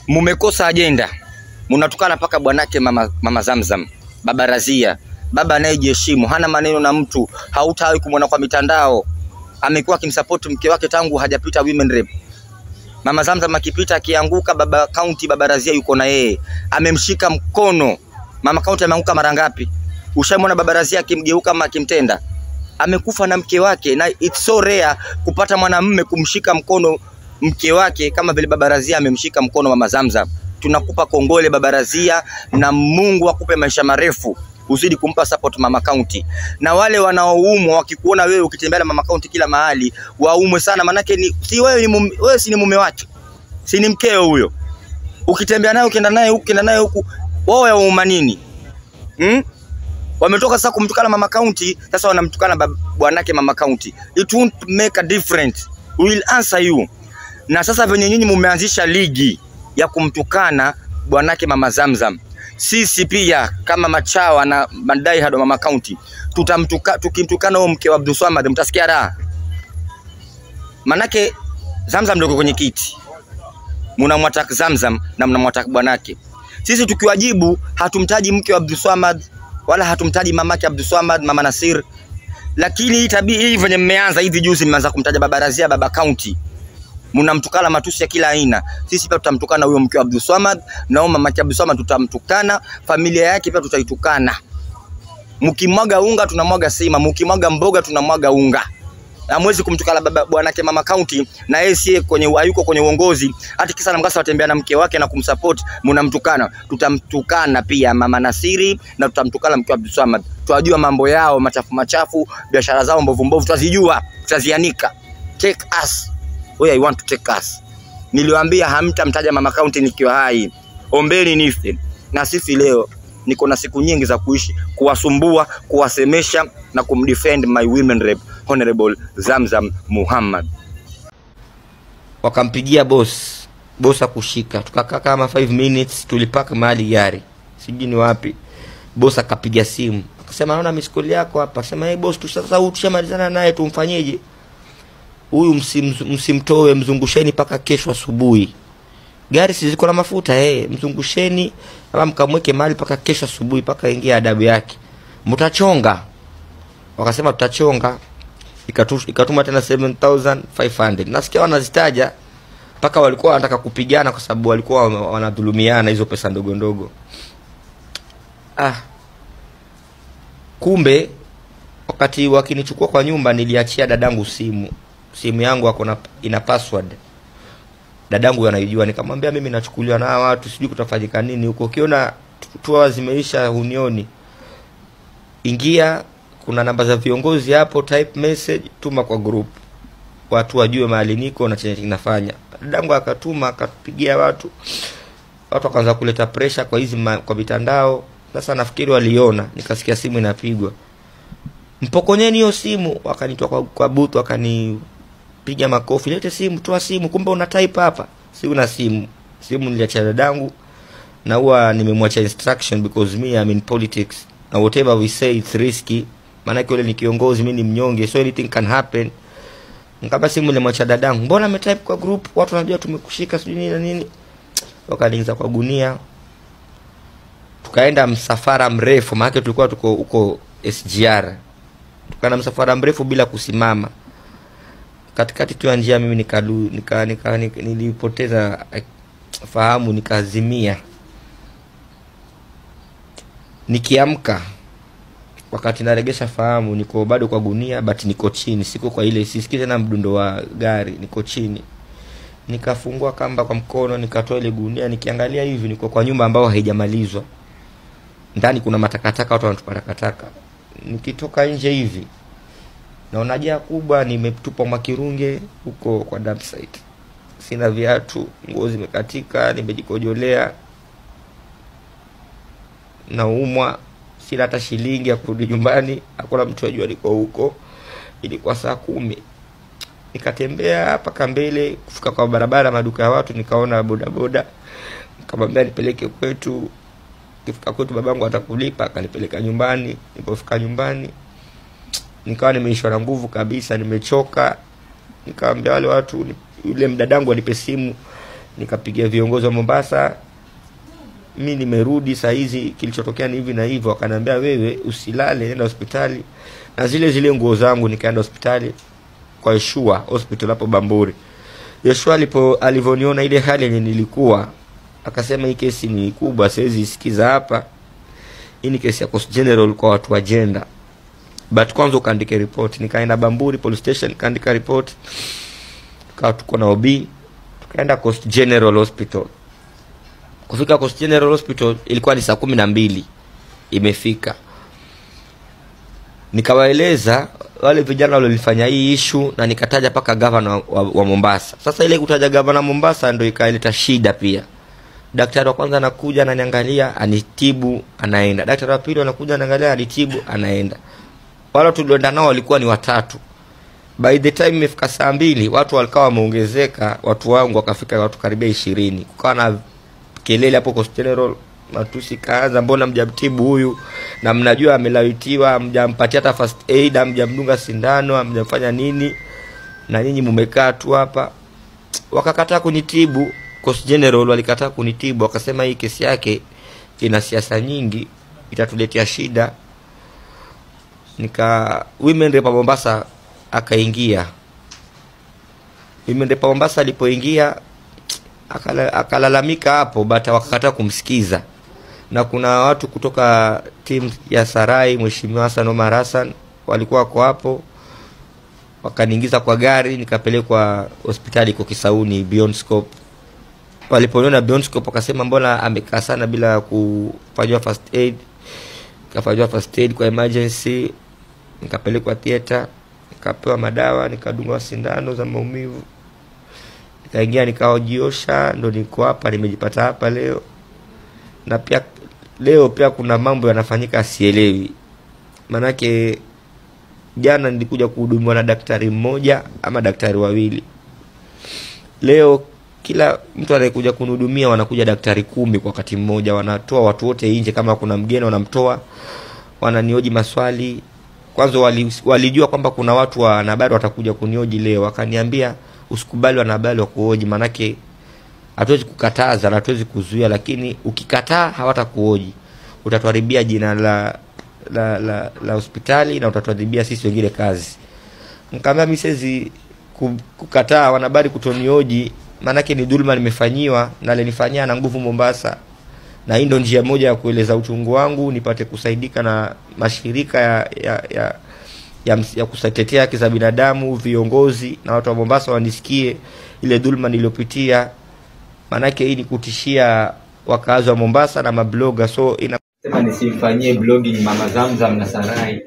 mumekosa ajenda, mnatukana mpaka bwanake mama, mama Zamzam, baba Razia, baba anayejiheshimu, hana maneno na mtu, hautawahi kumwona kwa mitandao. Amekuwa akimsapoti mke wake tangu hajapita women rep. Mama Zamzam akipita akianguka, baba kaunti, baba Razia yuko na yeye, amemshika mkono. Mama kaunti ameanguka mara ngapi? Ushamwona baba Razia akimgeuka ama akimtenda? Amekufa na mke wake, na it's so rare kupata mwanamume kumshika mkono mke wake kama vile baba Razia amemshika mkono mama Zamzam. Tunakupa kongole baba Razia, na Mungu akupe maisha marefu uzidi kumpa support mama kaunti, na wale wanaoumwa wakikuona wewe ukitembea na mama kaunti kila mahali waumwe sana, manake ni si wewe, ni mume, wewe si ni mume wake, si ni mkeo huyo. Ukitembea naye ukienda naye huku ukienda naye huku, wao yauma nini hmm? Wametoka sasa kumtukana mama kaunti, sasa wanamtukana bab- bwanake mama kaunti. It won't make a difference. We will answer you. Na sasa venye nyinyi mumeanzisha ligi ya kumtukana bwanake mama Zamzam, sisi pia kama machawa na madai hado mama kaunti tutamtuka, tukimtukana huyo mke wa Abdul Swamad mtasikia raha, manake Zamzam ndio yuko kwenye kiti, mnamwataka Zamzam na mnamwataka bwanake. Sisi tukiwajibu hatumtaji mke wa Abdul Swamad wala hatumtaji mamake Abdul Swamad, mama Nasir, lakini hii tabia hii venye mmeanza hivi juzi, mmeanza kumtaja baba Razia, baba kaunti mnamtukana matusi ya kila aina. Sisi pia tutamtukana huyo mke wa Abdul Swamad na huyo mamake Abdul Swamad tutamtukana, familia yake pia tutaitukana. Mkimwaga unga tunamwaga sima, mkimwaga mboga tunamwaga unga. Hamwezi kumtukana baba bwanake mama kaunti na yeye sie kwenye hayuko kwenye uongozi, hata kisa na mkasa watembea na mke wake na kumsupport, mnamtukana. Tutamtukana pia mama Nasiri na tutamtukana mke wa Abdul Swamad. Twajua mambo yao machafu machafu, biashara zao mbovu mbovu, twazijua, tutazianika. Take us where I want to take us. Niliwaambia hamtamtaja mama kaunti nikiwa hai, ombeni nife. Na sisi leo niko na siku nyingi za kuishi, kuwasumbua, kuwasemesha na kumdefend my women rep Honorable Zamzam Muhammad. Wakampigia boss, boss akushika, tukakaa kama 5 minutes, tulipaka mahali gari, sijui ni wapi. Boss akapiga simu akasema, naona miskoli yako hapa. Akasema, hey boss, tu sasa huyu tushamalizana naye, tumfanyeje? huyu msim, msimtoe mzungusheni mpaka kesho asubuhi. Gari si ziko na mafuta eh, mzungusheni ama mkamweke mahali mpaka kesho asubuhi, mpaka ingia adabu yake. Mtachonga. Wakasema tutachonga. Ikatu, ikatuma tena 7500 nasikia wanazitaja mpaka walikuwa wanataka kupigana kwa sababu walikuwa wana- wanadhulumiana hizo pesa ndogo ndogo. Ah, kumbe wakati wakinichukua kwa nyumba niliachia dadangu simu simu yangu ako na ina password dadangu anaijua nikamwambia mimi nachukuliwa na hawa watu sijui kutafanyika nini huko ukiona tua zimeisha hunioni ingia kuna namba za viongozi hapo type message tuma kwa group watu wajue mahali niko na chenye kinafanya dadangu akatuma akapigia watu watu wakaanza kuleta pressure kwa hizi ma, kwa mitandao sasa nafikiri waliona nikasikia simu inapigwa mpokonyeni hiyo simu wakanitoa kwa, kwa booth wakanipiga makofi lete simu toa simu kumbe una type hapa si una simu simu niliacha dadangu na huwa nimemwacha instruction because me I'm in politics na whatever we say it's risky maanake yule ni kiongozi mi ni mnyonge so anything can happen nikaba simu nilimwacha dadangu mbona ametype kwa group watu wanajua tumekushika sijui nini na nini wakaniingiza kwa gunia tukaenda msafara mrefu maanake tulikuwa tuko huko SGR tukaenda msafara mrefu bila kusimama katikati tu ya njia mimi nikalu, nika, nika, nika, nilipoteza eh, fahamu nikazimia nikiamka wakati naregesha fahamu niko bado kwa gunia but niko chini siko kwa ile sisikii tena mdundo wa gari niko chini nikafungua kamba kwa mkono nikatoa ile gunia nikiangalia hivi niko kwa nyumba ambayo haijamalizwa ndani kuna matakataka watu wanatupa takataka nikitoka nje hivi naona jaa kubwa nimetupa makirunge huko kwa dump site sina viatu nguo zimekatika nimejikojolea naumwa sina hata shilingi ya kurudi nyumbani hakuna mtu ajua liko huko ilikuwa saa kumi nikatembea mpaka mbele kufika kwa barabara maduka ya watu nikaona bodaboda nikamwambia nipeleke kwetu kifika kwetu babangu atakulipa akanipeleka nyumbani nilipofika nyumbani nikawa nimeishwa na nguvu kabisa nimechoka nikawambia wale watu ni- yule mdadangu anipe simu nikapigia viongozi wa Mombasa mi nimerudi saa hizi kilichotokea ni hivi na hivyo wakaniambia wewe usilale nenda hospitali na zile zile nguo zangu nikaenda hospitali kwa Yeshua hospital hapo Bamburi Yeshua alipo alivyoniona ile hali yenye nilikuwa akasema hii kesi ni kubwa siwezi isikiza hapa hii ni kesi ya Coast General kwa watu wa jenda but kwanza ukaandike report nikaenda Bamburi police station nikaandika report tukawa tuko na OB tukaenda Coast General Hospital kufika Coast General Hospital ilikuwa ni saa kumi na mbili imefika nikawaeleza wale vijana walilifanya hii ishu na nikataja mpaka gavana wa, wa, wa Mombasa. Sasa ile kutaja gavana Mombasa ndo ikaleta shida pia. Daktari wa kwanza anakuja ananiangalia, anitibu, anaenda. Daktari wa pili anakuja anaangalia, anitibu, anaenda. Wale tulioenda nao walikuwa ni watatu. By the time imefika saa mbili watu walikuwa wameongezeka, watu wangu wakafika watu karibia ishirini. Kukawa na kelele hapo Coast General, matusi kaanza, mbona mjamtibu huyu na mnajua amelawitiwa, mjampatia hata first aid, mjamdunga sindano, mjamfanya nini, na nyinyi mumekaa tu hapa. Wakakataa kunitibu. Coast General walikataa kunitibu, wakasema hii kesi yake ina siasa nyingi, itatuletea shida. Nika women rep wa Mombasa akaingia. Women rep wa Mombasa alipoingia akala, akalalamika hapo but wakakataa kumsikiza na kuna watu kutoka timu ya Sarai, Mheshimiwa Hassan Omar Hassan walikuwa wako hapo, wakaniingiza kwa gari nikapelekwa hospitali iko Kisauni Beyond Scope. Waliponiona Beyond Scope wakasema mbona amekaa sana bila kufanyiwa first aid, kafanyiwa first aid kwa emergency, nikapelekwa theater, nikapewa madawa, nikadungwa sindano za maumivu nikaingia nikaojiosha, ndo niko hapa, nimejipata hapa leo. Na pia leo pia kuna mambo yanafanyika sielewi, manake jana nilikuja kuhudumiwa na daktari mmoja ama daktari wawili. Leo kila mtu anayekuja kunihudumia wanakuja daktari kumi kwa wakati mmoja, wanatoa watu wote nje. Kama kuna mgeni wanamtoa, wananioji maswali. Kwanza wali, walijua kwamba kuna watu wa wanahabari watakuja kunioji leo, wakaniambia usikubali wanahabari wa kuhoji, manake hatuwezi kukataza na hatuwezi kuzuia, lakini ukikataa hawatakuhoji, utatuharibia jina la la la, la hospitali na utatuharibia sisi wengine kazi. Nikamwambia mimi siwezi ku- kukataa wanahabari kutonioji, maanake ni dhuluma nimefanyiwa na alinifanyia na nguvu Mombasa, na hii ndo njia moja ya kueleza uchungu wangu, nipate kusaidika na mashirika ya ya, ya ya, ms- ya kutetea haki za binadamu, viongozi na watu wa Mombasa wanisikie ile dhulma niliyopitia, maanake hii ni kutishia wakazi wa Mombasa na mabloga, so ina Sema nisimfanyie blogging mama Zamzam na Sarai.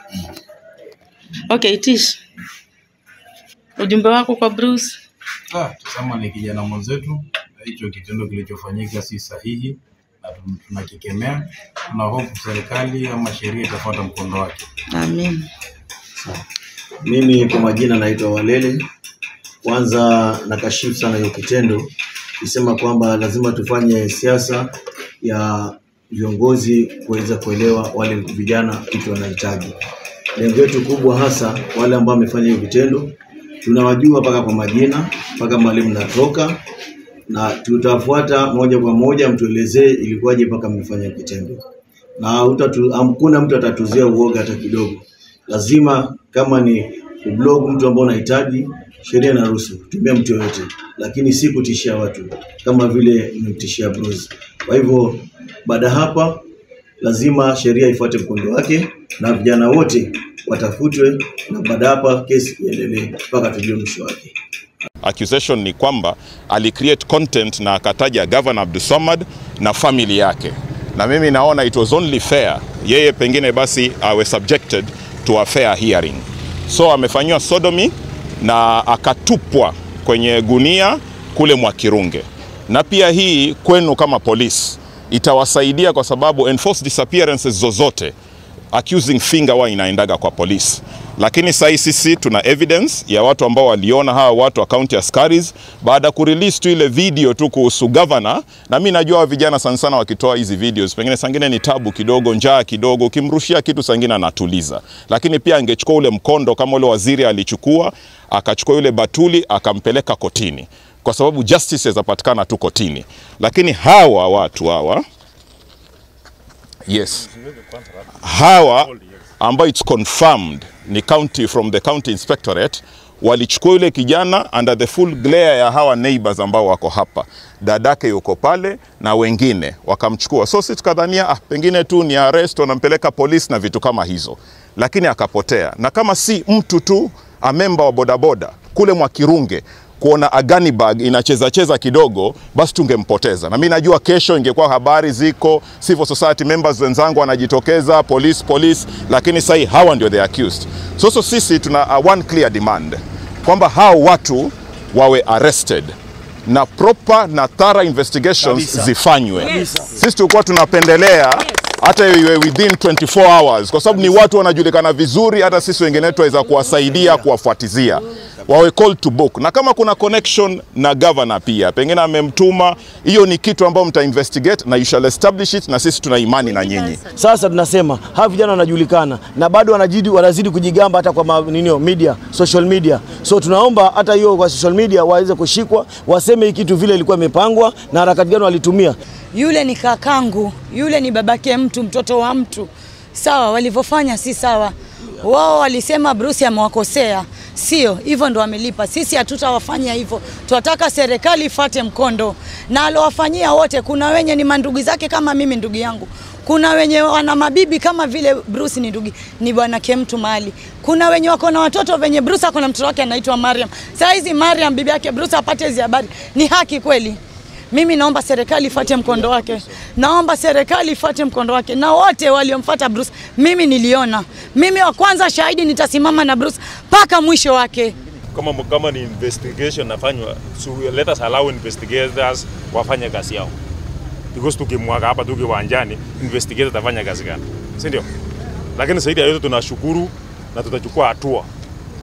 Okay, Tish, ujumbe wako kwa Bruce. Ah, tazama ni kijana mwenzetu, na hicho kitendo kilichofanyika si sahihi na tun- tunakikemea. Tuna hofu serikali ama sheria itafuata mkondo wake. Amen. Mimi kwa majina naitwa Walele. Kwanza nakashifu sana hiyo kitendo, kusema kwamba lazima tufanye siasa ya viongozi kuweza kuelewa wale vijana kitu wanahitaji. Lengo letu kubwa hasa wale ambao wamefanya hiyo vitendo, tunawajua mpaka kwa majina, mpaka mwalimu natoka, na tutafuata moja kwa moja, mtuelezee ilikuwaje mpaka mmefanya kitendo, na hutatu- hakuna mtu atatuzia uoga hata kidogo. Lazima kama ni kublog mtu ambao unahitaji, sheria inaruhusu kutumia mtu yoyote, lakini si kutishia watu kama vile mmemtishia Bruce. Kwa hivyo baada ya hapa lazima sheria ifuate mkondo wake na vijana wote watafutwe, na baada ya hapa kesi iendelee mpaka tujue mwisho wake. accusation ni kwamba alicreate content na akataja Governor Abdulswamad na family yake, na mimi naona it was only fair yeye pengine basi awe subjected to a fair hearing. So amefanyiwa sodomy na akatupwa kwenye gunia kule Mwakirunge, na pia hii kwenu kama polisi itawasaidia kwa sababu enforced disappearances zozote accusing finger huwa inaendaga kwa polisi, lakini sasa sisi tuna evidence ya watu ambao waliona hawa watu wa county askaris baada ya kurelease tu ile video tu kuhusu governor. Na mimi najua hawa vijana sana sana wakitoa hizi videos, pengine sangine ni tabu kidogo, njaa kidogo, ukimrushia kitu sangine anatuliza, lakini pia angechukua ule mkondo kama ule waziri alichukua, akachukua yule Batuli akampeleka kotini kwa sababu justice zapatikana tu kotini, lakini hawa watu hawa yes, hawa ambao it's confirmed ni county from the county inspectorate walichukua yule kijana under the full glare ya hawa neighbors ambao wako hapa, dadake yuko pale na wengine wakamchukua. So sisi tukadhania ah, pengine tu ni arrest, wanampeleka polisi na vitu kama hizo, lakini akapotea. Na kama si mtu tu a member wa bodaboda kule Mwakirunge kuona agani bag inacheza cheza kidogo, basi tungempoteza. Na mimi najua kesho ingekuwa habari ziko, civil society members wenzangu wanajitokeza, police police, lakini sasa hawa ndio the accused. So, so sisi tuna uh, one clear demand kwamba hao watu wawe arrested na proper na thorough investigations zifanywe. Sisi tulikuwa tunapendelea hata iwe within 24 hours, kwa sababu ni watu wanajulikana vizuri, hata sisi wengine tuweza kuwasaidia kuwafuatizia wawe called to book, na kama kuna connection na governor pia pengine amemtuma, hiyo ni kitu ambayo mta investigate na you shall establish it, na sisi tuna imani na nyinyi. Sasa tunasema hawa vijana wanajulikana na bado wanazidi, wanazidi kujigamba hata kwa ma, ninio, media, social media. So tunaomba hata hiyo kwa social media waweze kushikwa, waseme hii kitu vile ilikuwa imepangwa na harakati gani walitumia. Yule ni kakangu, yule ni babake mtu, mtoto wa mtu. Sawa, walivyofanya si sawa. Wao walisema Bruce amewakosea, sio hivyo, ndo wamelipa. Sisi hatutawafanyia hivyo, tunataka serikali ifate mkondo na alowafanyia wote. Kuna wenye ni mandugu zake kama mimi, ndugu yangu kuna wenye wana mabibi kama vile Bruce ni ndugu ni bwana Kemtu mali. Kuna wenye wako na watoto venye Bruce ako na mtoto wake anaitwa Mariam. Saa hizi Mariam bibi yake Bruce apate hizi habari, ni haki kweli? Mimi naomba serikali ifuate mkondo wake, naomba serikali ifuate mkondo wake, na wote waliomfuata Bruce mimi niliona. Mimi wa kwanza shahidi, nitasimama na Bruce mpaka mwisho wake. kama, kama ni investigation nafanywa, so let us allow investigators wafanye kazi yao, because tukimwaga hapa tu kiwanjani, investigator atafanya kazi gani, si ndio? Lakini zaidi ya yote tunashukuru na tutachukua hatua